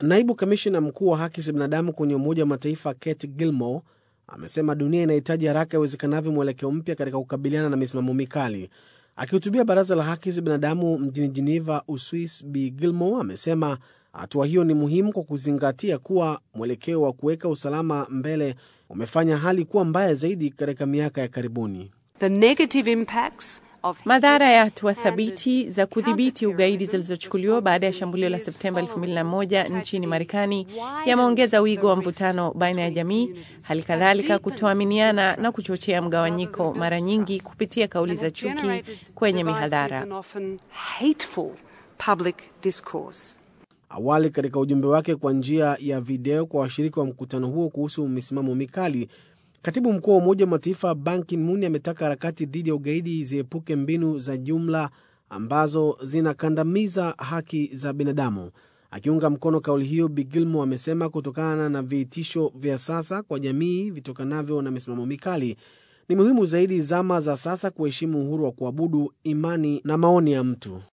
Naibu kamishna mkuu wa haki za binadamu kwenye Umoja wa Mataifa Kate Gilmore amesema dunia inahitaji haraka iwezekanavyo mwelekeo mpya katika kukabiliana na misimamo mikali. Akihutubia baraza la haki za binadamu mjini Geneva, Uswis, Bi Gilmore amesema hatua hiyo ni muhimu kwa kuzingatia kuwa mwelekeo wa kuweka usalama mbele umefanya hali kuwa mbaya zaidi katika miaka ya karibuni. The negative impacts of Madhara ya hatua thabiti za kudhibiti ugaidi zilizochukuliwa baada ya shambulio la Septemba 2001 nchini Marekani yameongeza wigo wa mvutano baina ya jamii, hali kadhalika kutoaminiana na kuchochea mgawanyiko, mara nyingi kupitia kauli za chuki kwenye mihadhara. and often hateful public discourse. Awali katika ujumbe wake kwa njia ya video kwa washiriki wa mkutano huo kuhusu misimamo mikali, katibu mkuu wa Umoja wa Mataifa Ban Ki-moon ametaka harakati dhidi ya ugaidi ziepuke mbinu za jumla ambazo zinakandamiza haki za binadamu. Akiunga mkono kauli hiyo, Bi Gilmore amesema kutokana na vitisho vya sasa kwa jamii vitokanavyo na misimamo mikali, ni muhimu zaidi zama za sasa kuheshimu uhuru wa kuabudu, imani na maoni ya mtu.